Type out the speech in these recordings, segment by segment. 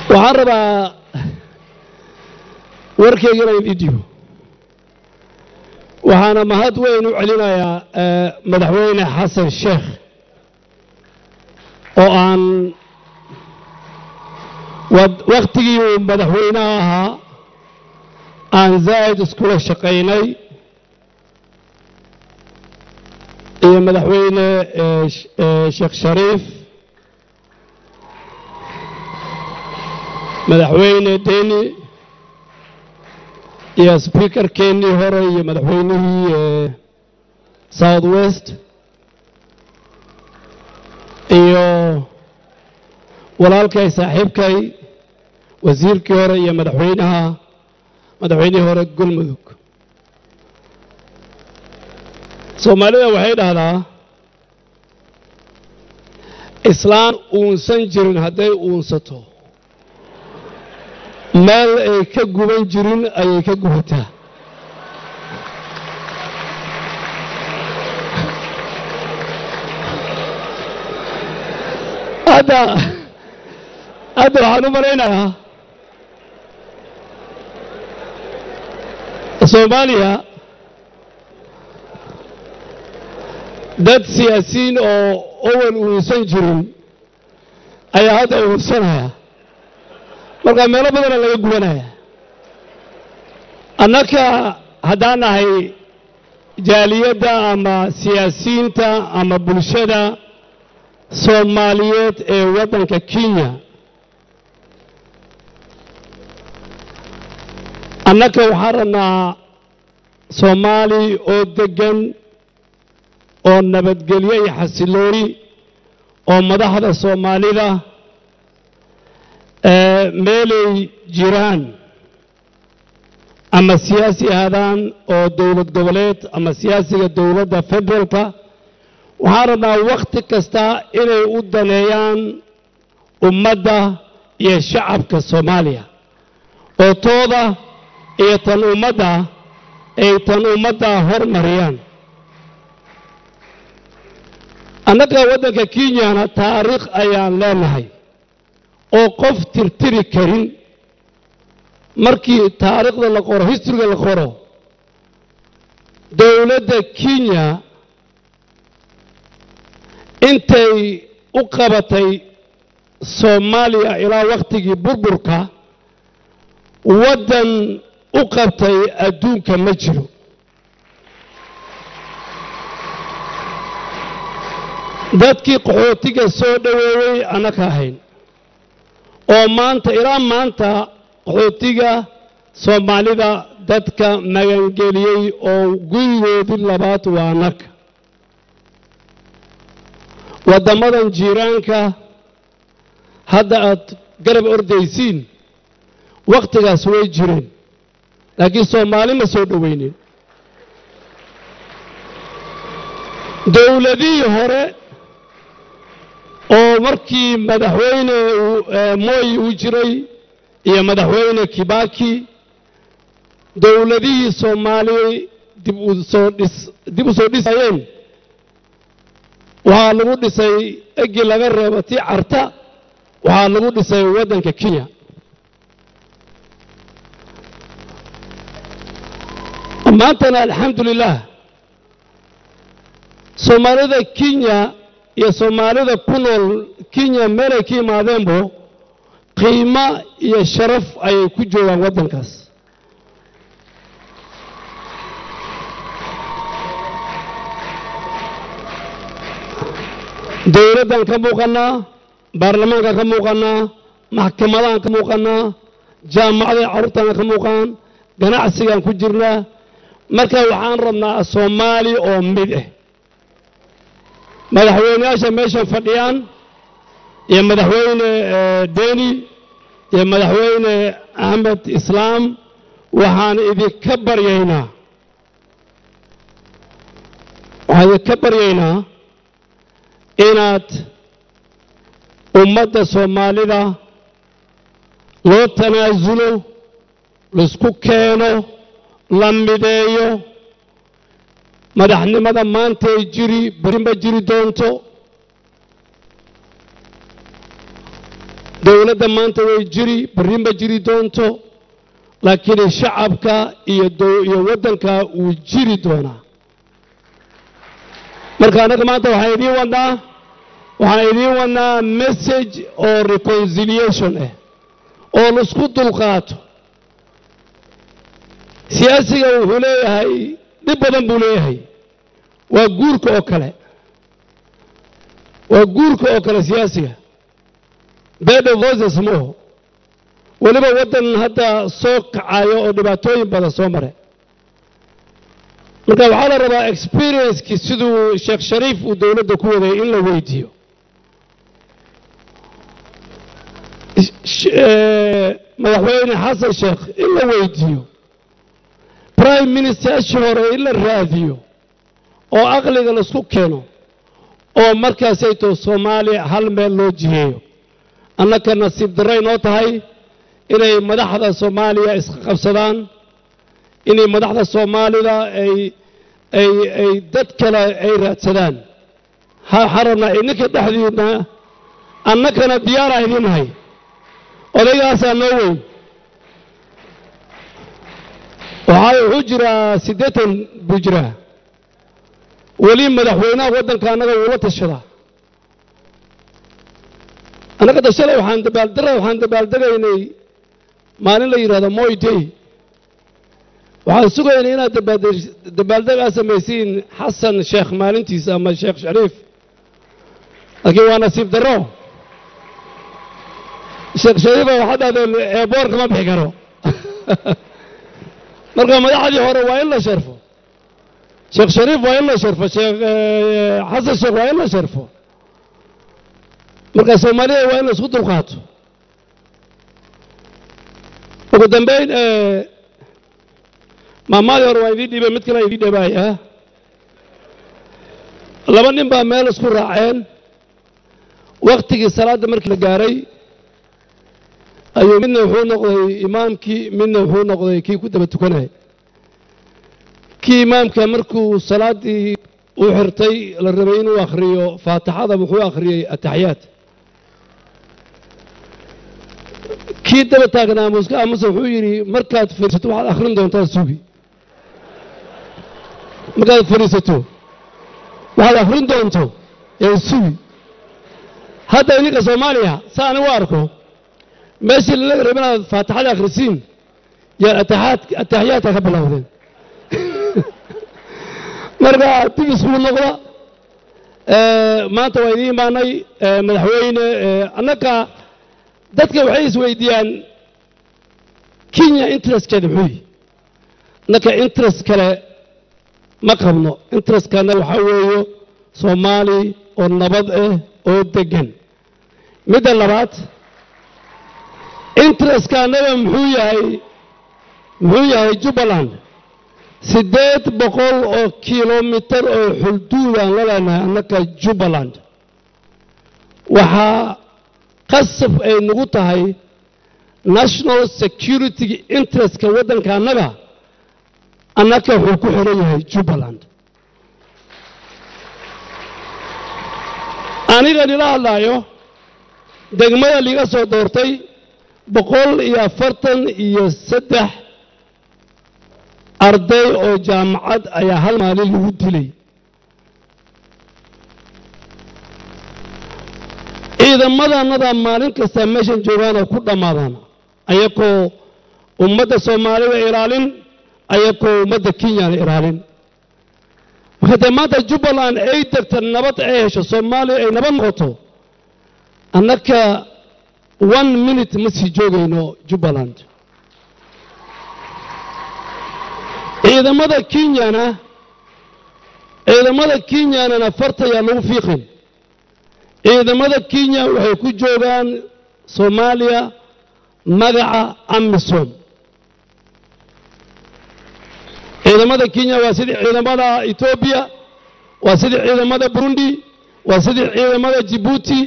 waxaan rabaa warkayga inaan idin dhibo waxaana mahad weyn u celinayaa madaxweyne xasan sheekh oo aan wakhtigii uu madaxweynaha ahaa aan zaa'id iskula shaqaynay iyo madaxweyne sheekh shariif madaxweyne deni iyo sbiikarkeennii hore iyo madaxweynihii south west iyo walaalkay saaxiibkay wasiirkii hore iyo madaxweynaha madaxweynihii hore galmudug soomaalida waxay dhahdaa islaan uunsan jirin hadday uunsato meel ay ka guban jirin ayay ka gubataa hadda hadda waxaan u malaynayaa soomaaliya dad siyaasiyiin oo owal uunsan jirin ayaa hadda uunsanaya markaa meelo badana laga gubanaya annaka haddaan nahay jaaliyadda ama siyaasiyiinta ama bulshada soomaaliyeed ee waddanka kenya annaka waxaan rabnaa soomaali oo deggan oo nabadgelyo iyo xasilooni oo madaxda soomaalida meelay jiraan ama siyaasi ahaadaan oo dowlad goboleed ama siyaasiga dowladda federaalka waxaan rabnaa wakhti kasta inay u daneeyaan ummadda iyo shacabka soomaaliya oo tooda iyo tan ummadda ay tan ummadda hormariyaan annaga waddanka kenyana taariikh ayaan leenahay oo qof tirtiri karin markii taariikhda la qoro historyga la qoro dowladda kenya intay u qabatay soomaaliya ilaa wakhtigii burburka waddan u qabtay adduunka ma jiro dadkii qaxootiga soo dhoweeyey annaka ahayn oo maanta ilaa maanta qaxootiga soomaalida dadka magangeliyey oo gurigoodii labaad waa annaka waddammadan jiiraanka hadda aad garab ordaysiin wakhtigaas way jireen laakiin soomaali ma soo dhoweynin dowladihii hore oo markii madaxweyne mooyi uu jiray iyo madaxweyne kibaki dowladihii soomaaliya dib u soo dhis dib u soo dhisayeen waxaa lagu dhisay egi laga reebo tii carta waxaa lagu dhisay waddanka kenya maantana alxamdu lilah soomaalida kenya iyo soomaalida ku nool kenya meelay ka yimaadeenbo qiimo iyo sharaf ayay ku joogaan waddankaas dowladdan ka muuqannaa baarlamaanka ka muuqannaa maxkamadahan ka muuqannaa jaamacada carruurtana ka muuqaan ganacsigaan ku jirnaa marka waxaan rabnaa soomaali oo mid ah madaxweyneyaasha meeshan fadhiyaan iyo madaxweyne deni iyo madaxweyne axmed islaam waxaan idinka baryaynaa waxaan idinka baryaynaa inaad ummadda soomaalida loo tanaasulo laisku keeno la mideeyo madaxnimada maantay jiri berinba jiri doonto dowladda maanta way jiri berri ma jiri doonto laakiin shacabka iyo iyo waddanka wuu jiri doonaa marka annaga maanta waxaan idiin wadnaa waxaan idiin wadnaa message oo reconciliation ah oo laisku dulqaato siyaasiga wuxuu leeyahay dhib badan buu leeyahay waa guurka oo kale waa guurka oo kale siyaasiga bed of voices mooho weliba waddan hadda soo kacayo oo dhibaatooyin badan soo mare marka waxaa la rabaa experiencekii siduu sheekh shariif uu dowladda ku waday in la weydiiyo madaxweyne xasan sheekh in la weydiiyo prime ministershii hore in la raadiyo oo aqliga laisku keeno oo markaasayto soomaaliya hal meel loo jiheeyo annaka nasiib darray noo tahay inay madaxda soomaaliya iska qabsadaan inay madaxda soomaalida ay ay ay dad kale ay raadsadaan waxaan rabnaa idinka dhexdiina annakana diyaaraa idiin nahay odaygaasaa noo weyn waxaa wuxuu jiraa siddeetan buu jiraa weli madaxweynaha waddanka annaga wuula tashadaa annaga tashada waxaan dabaaldara waxaan dabaaldegaynay maalin la yidhahdo moy day waxaan sugaynay inaad dabaaldegaa samaysiin xasan sheekh maalintiisa ama sheekh shariif laakiin waa nasiib darro sheekh shariifa waxaad dhahdeen eeboor kama bixi karo marka madaxdii hore waa in la sharfo sheekh shariif waa in la sharfo sheekh xasan sheekh waa in la sharfo marka soomaalida waa in la isku dulqaato ugu dambayn maamaadii hore waa idiin dhiibay mid kale idiin dhabaaya laba nin baa meel isku raaceen waktigii salaadda markii la gaaray ayuu midna wuxuu noqday imaamkii midna wuxuu noqday kii ku daba tukanayay kii imaamka markuu salaaddii u xirtay la rabay inuu akhriyo faatixada wuxuu akhriyey ataxiyaat kii daba taagnaa muska amase wuxuu yidhi markaad fadhiisato waxaad akhrin doontaa sugi markaad fadhiisato waxaad akhrin doonto ee sugi hadda idinka soomaaliya saan u arko meeshii lalaga raba inaad faatixada akhrisiin yaa ataxiyaadka ka bilowdeen marka dib iskugu noqda maanta waa idiin imaanay madaxweyne annaka dadka waxay isweydiiyaan kenya interestkeeda muxuu yihi annaka interest kale ma qabno interestkana waxaa weeyo soomaali oo nabad ah oo deggan midda labaad interestka annaga muxuu yahay muxuu yahay jubbaland siddeed boqol oo kilomitar oo xulduudaan la leenahay annaka jubbaland waxaa qasab ay nagu tahay national security interestka waddanka annaga annaka wuxuu ku xihan yahay jubbaland aniga nila hadlaayo degmada liiga soo doortay boqol iyo afartan iyo saddex arday oo jaamacad ayaa hal maalin lagu dilay ciidamadannada maalin kasta meeshan joogaanoo ku dhammaadaan ayakoo ummadda soomaalida ilaalin ayakoo ummadda kenyana ilaalin marka dee maanta jubbaland ay degta nabad ay hesho soomaaliya ay nabad noqoto annaka one minute ma sii joogayno jubbaland ciidamada kenyana ciidamada kenyanana fartayaa lagu fiiqin ciidamada kenya waxay ku joogaan soomaaliya magaca amisom ciidamada kenya waa sidii ciidamada etoobiya waa sidii ciidamada burundi waa sidii ciidamada jibuuti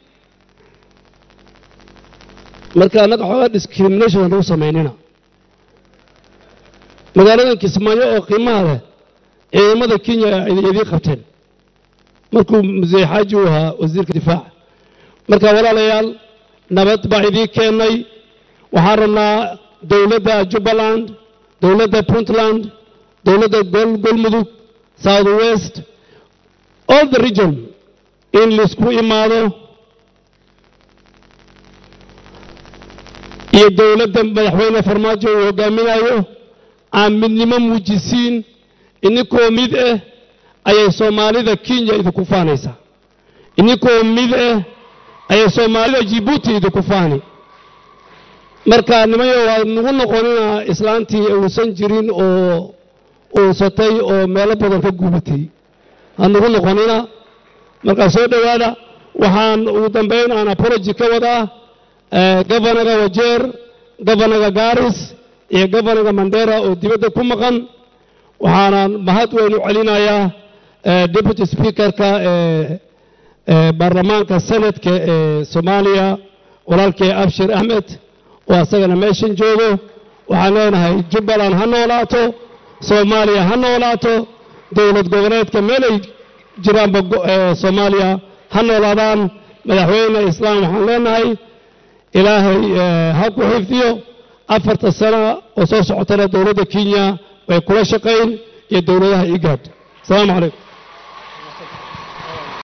marka annaga xoogaa discrimination aan lagu samaynina magaaladan kismaayo oo qiimaha leh ciidamada kenya idiin qabteen markuu musee xaaji uu ahaa wasiirka difaaca marka walaalayaal nabad baa idiin keennay waxaan rabnaa dowladda jubbaland dowladda puntland dowladda golmudug south west all the region in laisku imaado iyo dowladda madaxweyne farmaajo uu hogaaminayo aan midnimo muujisiin ininkoo mid ah ayay soomaalida kenya idinku faanaysaa ininkoo mid ah ayay soomaalida jibuuti idinku faani marka nimayo waa nagu noqonina islaantii uusan jirin oo uusatay oo meelo badan ka gubatay ha nagu noqonina markaa soo dhowaada waxaan ugu dambayn aan apology ka wadaa gobanaga wajeer gobanaga garis iyo gobanaga mandera oo dibadda ku maqan waxaana mahad weyn u celinayaa deputy speakerka ee baarlamaanka senatka ee soomaaliya walaalkii abshir axmed oo asagana meeshan joogo waxaan leenahay jubbaland ha noolaato soomaaliya ha noolaato dowlad goboleedka meelay jiraanba soomaaliya ha noolaadaan madaxweyne islaam waxaan leenahay ilaahay ha ku xifdiyo afarta sano oo soo socotana dowladda kenya way kula shaqayn iyo dowladaha igaad asalaamu calaykum